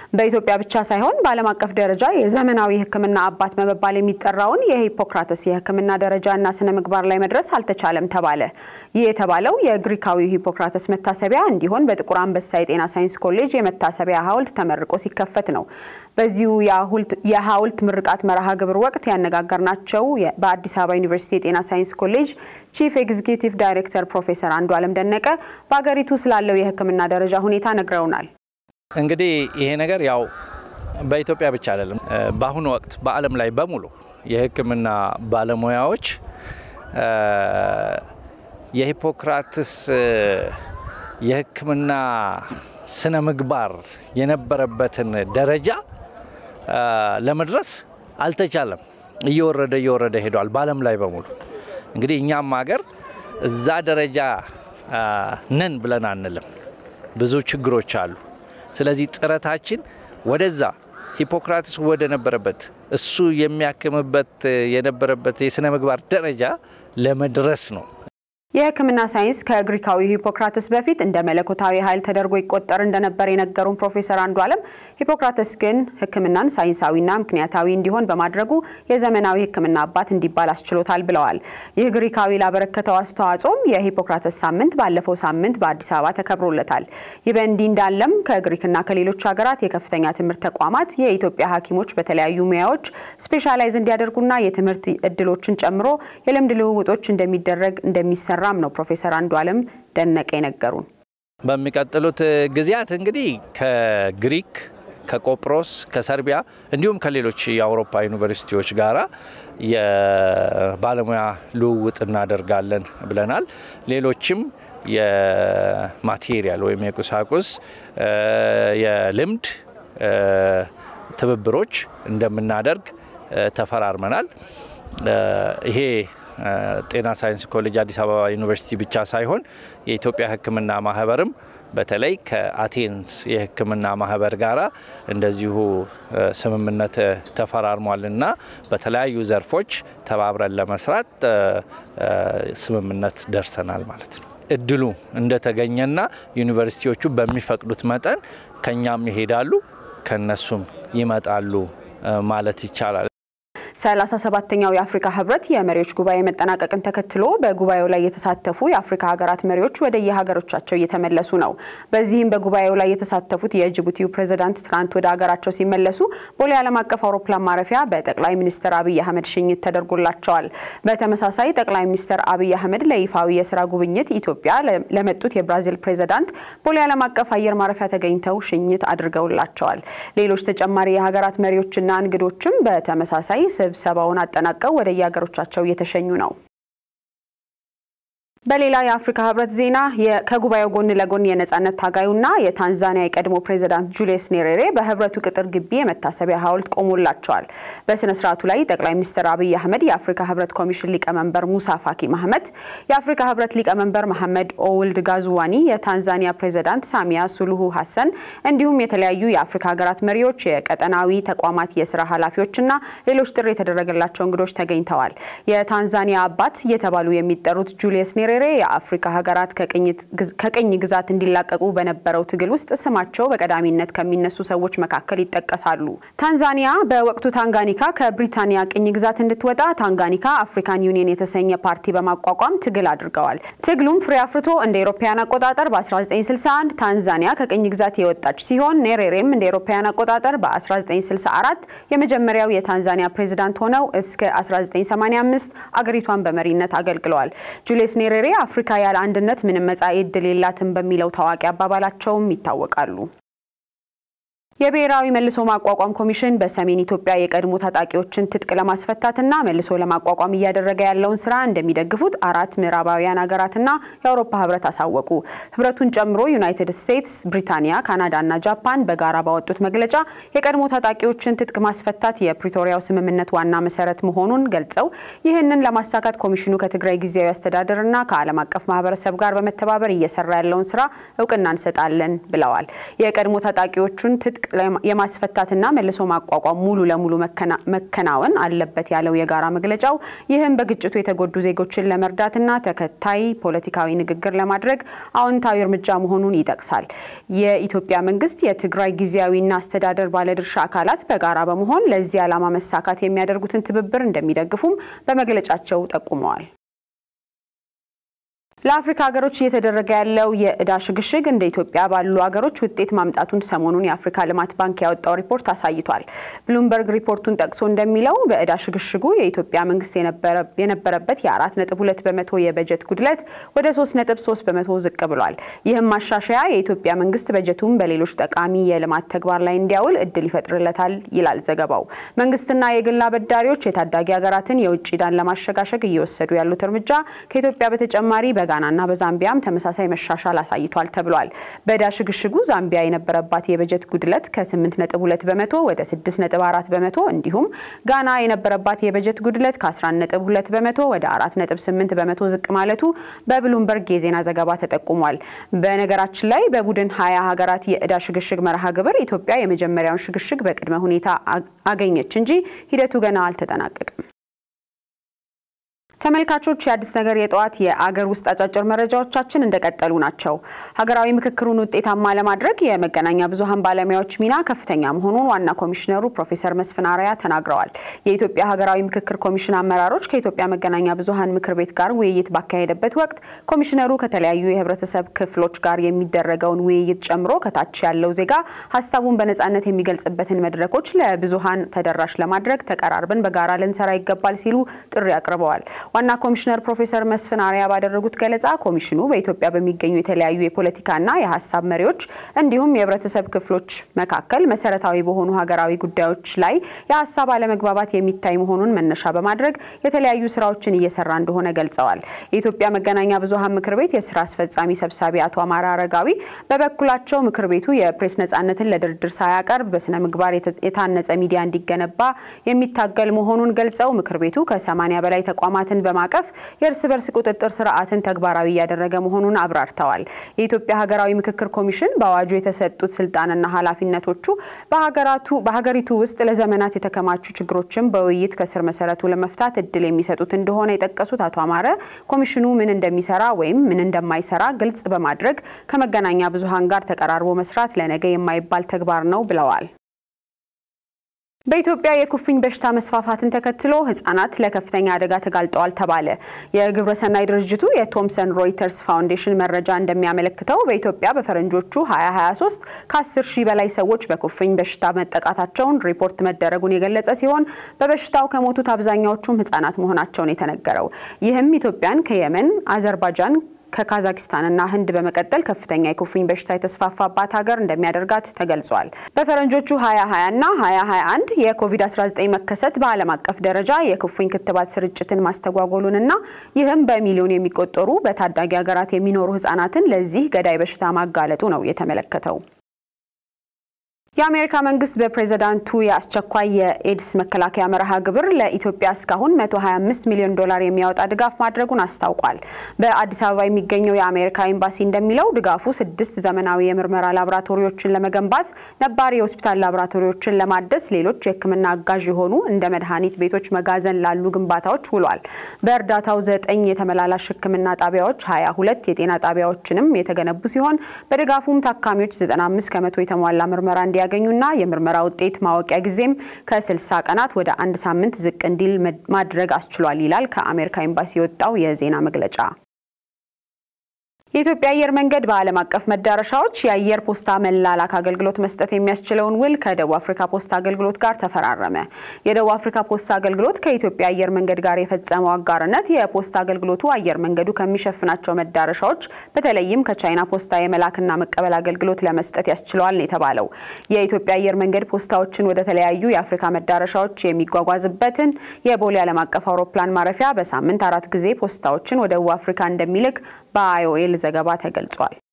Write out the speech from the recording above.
በኢትዮጵያ ብቻ ሳይሆን በዓለም አቀፍ ደረጃ የዘመናዊ ሕክምና አባት በመባል የሚጠራውን የሂፖክራተስ የሕክምና ደረጃና ስነ ምግባር ላይ መድረስ አልተቻለም ተባለ። ይህ የተባለው የግሪካዊው ሂፖክራተስ መታሰቢያ እንዲሆን በጥቁር አንበሳ የጤና ሳይንስ ኮሌጅ የመታሰቢያ ሐውልት ተመርቆ ሲከፈት ነው። በዚሁ የሐውልት ምርቃት መርሃ ግብር ወቅት ያነጋገርናቸው በአዲስ አበባ ዩኒቨርሲቲ የጤና ሳይንስ ኮሌጅ ቺፍ ኤግዚኪዩቲቭ ዳይሬክተር ፕሮፌሰር አንዱ አለም ደነቀ በሀገሪቱ ስላለው የሕክምና ደረጃ ሁኔታ ነግረውናል። እንግዲህ ይሄ ነገር ያው በኢትዮጵያ ብቻ አይደለም። በአሁኑ ወቅት በዓለም ላይ በሙሉ የህክምና ባለሙያዎች የሂፖክራትስ የህክምና ስነ ምግባር የነበረበትን ደረጃ ለመድረስ አልተቻለም። እየወረደ እየወረደ ሄዷል በዓለም ላይ በሙሉ እንግዲህ እኛም ሀገር እዛ ደረጃ ነን ብለን አንልም። ብዙ ችግሮች አሉ። ስለዚህ ጥረታችን ወደዛ ሂፖክራትስ ወደ ነበረበት እሱ የሚያክምበት የነበረበት የስነ ምግባር ደረጃ ለመድረስ ነው። የህክምና ሳይንስ ከግሪካዊ ሂፖክራተስ በፊት እንደ መለኮታዊ ኃይል ተደርጎ ይቆጠር እንደነበር የነገሩን ፕሮፌሰር አንዱ አለም ሂፖክራተስ ግን ህክምናን ሳይንሳዊና ምክንያታዊ እንዲሆን በማድረጉ የዘመናዊ ህክምና አባት እንዲባል አስችሎታል ብለዋል። ይህ ግሪካዊ ላበረከተው አስተዋጽኦም የሂፖክራተስ ሳምንት ባለፈው ሳምንት በአዲስ አበባ ተከብሮለታል። ይህ በእንዲህ እንዳለም ከግሪክና ከሌሎች ሀገራት የከፍተኛ ትምህርት ተቋማት የኢትዮጵያ ሐኪሞች በተለያዩ ሙያዎች ስፔሻላይዝ እንዲያደርጉና የትምህርት እድሎችን ጨምሮ የልምድ ልውውጦች እንደሚደረግ እንደሚሰራ ራም ነው ፕሮፌሰር አንዱ አለም ደነቀ የነገሩን። በሚቀጥሉት ጊዜያት እንግዲህ ከግሪክ ከቆጵሮስ ከሰርቢያ እንዲሁም ከሌሎች የአውሮፓ ዩኒቨርሲቲዎች ጋራ የባለሙያ ልውውጥ እናደርጋለን ብለናል። ሌሎችም የማቴሪያል ወይም የቁሳቁስ የልምድ ትብብሮች እንደምናደርግ ተፈራርመናል። ይሄ ጤና ሳይንስ ኮሌጅ አዲስ አበባ ዩኒቨርሲቲ ብቻ ሳይሆን የኢትዮጵያ ሕክምና ማህበርም በተለይ ከአቴንስ የሕክምና ማህበር ጋራ እንደዚሁ ስምምነት ተፈራርሟልና በተለያዩ ዘርፎች ተባብረን ለመስራት ስምምነት ደርሰናል ማለት ነው። እድሉ እንደተገኘና ዩኒቨርሲቲዎቹ በሚፈቅዱት መጠን ከኛም ይሄዳሉ ከነሱም ይመጣሉ ማለት ይቻላል። ሰላሳ ሰባተኛው የአፍሪካ ህብረት የመሪዎች ጉባኤ መጠናቀቅን ተከትሎ በጉባኤው ላይ የተሳተፉ የአፍሪካ ሀገራት መሪዎች ወደ የሀገሮቻቸው እየተመለሱ ነው። በዚህም በጉባኤው ላይ የተሳተፉት የጅቡቲው ፕሬዝዳንት ትናንት ወደ ሀገራቸው ሲመለሱ ቦሌ ዓለም አቀፍ አውሮፕላን ማረፊያ በጠቅላይ ሚኒስትር አብይ አህመድ ሽኝት ተደርጎላቸዋል። በተመሳሳይ ጠቅላይ ሚኒስትር አብይ አህመድ ለይፋዊ የስራ ጉብኝት ኢትዮጵያ ለመጡት የብራዚል ፕሬዝዳንት ቦሌ ዓለም አቀፍ አየር ማረፊያ ተገኝተው ሽኝት አድርገውላቸዋል። ሌሎች ተጨማሪ የሀገራት መሪዎችና እንግዶችም በተመሳሳይ ስብሰባውን አጠናቀው ወደ የሀገሮቻቸው እየተሸኙ ነው። በሌላ የአፍሪካ ህብረት ዜና ከጉባኤው ጎን ለጎን የነጻነት ታጋዩና የታንዛኒያ የቀድሞ ፕሬዚዳንት ጁሊየስ ኔሬሬ በህብረቱ ቅጥር ግቢ የመታሰቢያ ሐውልት ቆሞላቸዋል። በስነ ስርዓቱ ላይ ጠቅላይ ሚኒስትር አብይ አህመድ፣ የአፍሪካ ህብረት ኮሚሽን ሊቀመንበር ሙሳ ፋኪ ማህመት፣ የአፍሪካ ህብረት ሊቀመንበር መሐመድ ኦውልድ ጋዙዋኒ፣ የታንዛኒያ ፕሬዚዳንት ሳሚያ ሱሉሁ ሀሰን እንዲሁም የተለያዩ የአፍሪካ ሀገራት መሪዎች፣ የቀጠናዊ ተቋማት የስራ ኃላፊዎችና ሌሎች ጥሪ የተደረገላቸው እንግዶች ተገኝተዋል። የታንዛኒያ አባት እየተባሉ የሚጠሩት ጁሊየስ ኔሬሬ የአፍሪካ ሀገራት ከቅኝ ግዛት እንዲላቀቁ በነበረው ትግል ውስጥ ስማቸው በቀዳሚነት ከሚነሱ ሰዎች መካከል ይጠቀሳሉ። ታንዛኒያ በወቅቱ ታንጋኒካ ከብሪታንያ ቅኝ ግዛት እንድትወጣ ታንጋኒካ አፍሪካን ዩኒየን የተሰኘ ፓርቲ በማቋቋም ትግል አድርገዋል። ትግሉም ፍሬ አፍርቶ እንደ ኤሮፓያን አቆጣጠር በ1961 ታንዛኒያ ከቅኝ ግዛት የወጣች ሲሆን ኔሬሬም እንደ ኤሮፓያን አቆጣጠር በ1964 የመጀመሪያው የታንዛኒያ ፕሬዚዳንት ሆነው እስከ 1985 አገሪቷን በመሪነት አገልግለዋል። ጁሊየስ ኔሬሬ አፍሪካ ያለ አንድነት ምንም መጻኢ ዕድል የላትም በሚለው ታዋቂ አባባላቸውም ይታወቃሉ። የብሔራዊ መልሶ ማቋቋም ኮሚሽን በሰሜን ኢትዮጵያ የቀድሞ ታጣቂዎችን ትጥቅ ለማስፈታትና መልሶ ለማቋቋም እያደረገ ያለውን ስራ እንደሚደግፉት አራት ምዕራባውያን ሀገራትና የአውሮፓ ህብረት አሳወቁ። ህብረቱን ጨምሮ ዩናይትድ ስቴትስ፣ ብሪታንያ፣ ካናዳና ጃፓን በጋራ ባወጡት መግለጫ የቀድሞ ታጣቂዎችን ትጥቅ ማስፈታት የፕሪቶሪያው ስምምነት ዋና መሰረት መሆኑን ገልጸው ይህንን ለማሳካት ኮሚሽኑ ከትግራይ ጊዜያዊ አስተዳደርና ከዓለም አቀፍ ማህበረሰብ ጋር በመተባበር እየሰራ ያለውን ስራ እውቅና እንሰጣለን ብለዋል። የቀድሞ ታጣቂዎቹን ትጥቅ የማስፈታትና መልሶ ማቋቋም ሙሉ ለሙሉ መከናወን አለበት ያለው የጋራ መግለጫው ይህም በግጭቱ የተጎዱ ዜጎችን ለመርዳትና ተከታይ ፖለቲካዊ ንግግር ለማድረግ አዎንታዊ እርምጃ መሆኑን ይጠቅሳል። የኢትዮጵያ መንግስት የትግራይ ጊዜያዊና አስተዳደር ባለድርሻ አካላት በጋራ በመሆን ለዚህ ዓላማ መሳካት የሚያደርጉትን ትብብር እንደሚደግፉም በመግለጫቸው ጠቁመዋል። ለአፍሪካ ሀገሮች እየተደረገ ያለው የእዳ ሽግሽግ እንደ ኢትዮጵያ ባሉ ሀገሮች ውጤት ማምጣቱን ሰሞኑን የአፍሪካ ልማት ባንክ ያወጣው ሪፖርት አሳይቷል። ብሉምበርግ ሪፖርቱን ጠቅሶ እንደሚለው በእዳ ሽግሽጉ የኢትዮጵያ መንግስት የነበረበት የአራት ነጥብ ሁለት በመቶ የበጀት ጉድለት ወደ ሶስት ነጥብ ሶስት በመቶ ዝቅ ብሏል። ይህም ማሻሻያ የኢትዮጵያ መንግስት በጀቱን በሌሎች ጠቃሚ የልማት ተግባር ላይ እንዲያውል እድል ይፈጥርለታል ይላል ዘገባው። መንግስትና የግል አበዳሪዎች የታዳጊ ሀገራትን የውጭ ዕዳን ለማሸጋሸግ እየወሰዱ ያሉት እርምጃ ከኢትዮጵያ በተጨማሪ በጋናና በዛምቢያም ተመሳሳይ መሻሻል አሳይቷል ተብሏል። በዕዳ ሽግሽጉ ዛምቢያ የነበረባት የበጀት ጉድለት ከ8.2 በመቶ ወደ 6.4 በመቶ እንዲሁም ጋና የነበረባት የበጀት ጉድለት ከ11.2 በመቶ ወደ 4.8 በመቶ ዝቅ ማለቱ በብሉምበርግ የዜና ዘገባ ተጠቁሟል። በነገራችን ላይ በቡድን ሀያ ሀገራት የዕዳ ሽግሽግ መርሃ ግብር ኢትዮጵያ የመጀመሪያውን ሽግሽግ በቅድመ ሁኔታ አገኘች እንጂ ሂደቱ ገና አልተጠናቀቅም። ተመልካቾች የአዲስ ነገር የጠዋት የአገር ውስጥ አጫጭር መረጃዎቻችን እንደቀጠሉ ናቸው። ሀገራዊ ምክክሩን ውጤታማ ለማድረግ የመገናኛ ብዙኃን ባለሙያዎች ሚና ከፍተኛ መሆኑን ዋና ኮሚሽነሩ ፕሮፌሰር መስፍን አርአያ ተናግረዋል። የኢትዮጵያ ሀገራዊ ምክክር ኮሚሽን አመራሮች ከኢትዮጵያ መገናኛ ብዙኃን ምክር ቤት ጋር ውይይት ባካሄደበት ወቅት ኮሚሽነሩ ከተለያዩ የህብረተሰብ ክፍሎች ጋር የሚደረገውን ውይይት ጨምሮ ከታች ያለው ዜጋ ሀሳቡን በነጻነት የሚገልጽበትን መድረኮች ለብዙኃን ተደራሽ ለማድረግ ተቀራርበን በጋራ ልንሰራ ይገባል ሲሉ ጥሪ አቅርበዋል። ዋና ኮሚሽነር ፕሮፌሰር መስፍን አርአያ ባደረጉት ገለጻ ኮሚሽኑ በኢትዮጵያ በሚገኙ የተለያዩ የፖለቲካና የሀሳብ መሪዎች እንዲሁም የህብረተሰብ ክፍሎች መካከል መሰረታዊ በሆኑ ሀገራዊ ጉዳዮች ላይ የሀሳብ አለመግባባት የሚታይ መሆኑን መነሻ በማድረግ የተለያዩ ስራዎችን እየሰራ እንደሆነ ገልጸዋል። የኢትዮጵያ መገናኛ ብዙኃን ምክር ቤት የስራ አስፈጻሚ ሰብሳቢ አቶ አማራ አረጋዊ በበኩላቸው ምክር ቤቱ የፕሬስ ነጻነትን ለድርድር ሳያቀርብ በስነ ምግባር የታነጸ ሚዲያ እንዲገነባ የሚታገል መሆኑን ገልጸው ምክር ቤቱ ከሰማኒያ በላይ ተቋማትን በማቀፍ የእርስ በርስ ቁጥጥር ስርዓትን ተግባራዊ እያደረገ መሆኑን አብራርተዋል። የኢትዮጵያ ሀገራዊ ምክክር ኮሚሽን በአዋጁ የተሰጡት ስልጣንና ኃላፊነቶቹ በሀገሪቱ ውስጥ ለዘመናት የተከማቹ ችግሮችን በውይይት ከስር መሰረቱ ለመፍታት እድል የሚሰጡት እንደሆነ የጠቀሱት አቶ አማረ ኮሚሽኑ ምን እንደሚሰራ ወይም ምን እንደማይሰራ ግልጽ በማድረግ ከመገናኛ ብዙኃን ጋር ተቀራርቦ መስራት ለነገ የማይባል ተግባር ነው ብለዋል። በኢትዮጵያ የኩፍኝ በሽታ መስፋፋትን ተከትሎ ህጻናት ለከፍተኛ አደጋ ተጋልጠዋል ተባለ። የግብረሰናይ ድርጅቱ የቶምሰን ሮይተርስ ፋውንዴሽን መረጃ እንደሚያመለክተው በኢትዮጵያ በፈረንጆቹ 2023 ከ10 ሺህ በላይ ሰዎች በኩፍኝ በሽታ መጠቃታቸውን ሪፖርት መደረጉን የገለጸ ሲሆን በበሽታው ከሞቱት አብዛኛዎቹም ህጻናት መሆናቸውን የተነገረው ይህም ኢትዮጵያን ከየመን፣ አዘርባይጃን ከካዛኪስታንና ህንድ በመቀጠል ከፍተኛ የኩፍኝ በሽታ የተስፋፋባት ሀገር እንደሚያደርጋት ተገልጿል። በፈረንጆቹ 2020 እና 2021 የኮቪድ-19 መከሰት በዓለም አቀፍ ደረጃ የኩፍኝ ክትባት ስርጭትን ማስተጓጎሉንና ይህም በሚሊዮን የሚቆጠሩ በታዳጊ ሀገራት የሚኖሩ ህጻናትን ለዚህ ገዳይ በሽታ ማጋለጡ ነው የተመለከተው። የአሜሪካ መንግስት በፕሬዝዳንቱ የአስቸኳይ የኤድስ መከላከያ መርሃ ግብር ለኢትዮጵያ እስካሁን 125 ሚሊዮን ዶላር የሚያወጣ ድጋፍ ማድረጉን አስታውቋል። በአዲስ አበባ የሚገኘው የአሜሪካ ኤምባሲ እንደሚለው ድጋፉ ስድስት ዘመናዊ የምርመራ ላቦራቶሪዎችን ለመገንባት፣ ነባር የሆስፒታል ላቦራቶሪዎችን ለማደስ፣ ሌሎች የሕክምና አጋዥ የሆኑ እንደ መድኃኒት ቤቶች፣ መጋዘን ላሉ ግንባታዎች ውሏል። በእርዳታው ዘጠኝ የተመላላሽ ሕክምና ጣቢያዎች፣ 22 የጤና ጣቢያዎችንም የተገነቡ ሲሆን በድጋፉም ታካሚዎች 95 ከመቶ የተሟላ ምርመራ እንዲያ ያገኙና የምርመራ ውጤት ማወቂያ ጊዜም ከ60 ቀናት ወደ አንድ ሳምንት ዝቅ እንዲል ማድረግ አስችሏል ይላል ከአሜሪካ ኤምባሲ የወጣው የዜና መግለጫ። የኢትዮጵያ አየር መንገድ በዓለም አቀፍ መዳረሻዎች የአየር ፖስታ መላላክ አገልግሎት መስጠት የሚያስችለውን ውል ከደቡብ አፍሪካ ፖስታ አገልግሎት ጋር ተፈራረመ። የደቡብ አፍሪካ ፖስታ አገልግሎት ከኢትዮጵያ አየር መንገድ ጋር የፈጸመው አጋርነት የፖስታ አገልግሎቱ አየር መንገዱ ከሚሸፍናቸው መዳረሻዎች በተለይም ከቻይና ፖስታ የመላክና መቀበል አገልግሎት ለመስጠት ያስችለዋል ነው የተባለው። የኢትዮጵያ አየር መንገድ ፖስታዎችን ወደ ተለያዩ የአፍሪካ መዳረሻዎች የሚጓጓዝበትን የቦሌ ዓለም አቀፍ አውሮፕላን ማረፊያ በሳምንት አራት ጊዜ ፖስታዎችን ወደ ደቡብ አፍሪካ እንደሚልክ በአይኦኤል ዘገባ ተገልጿል።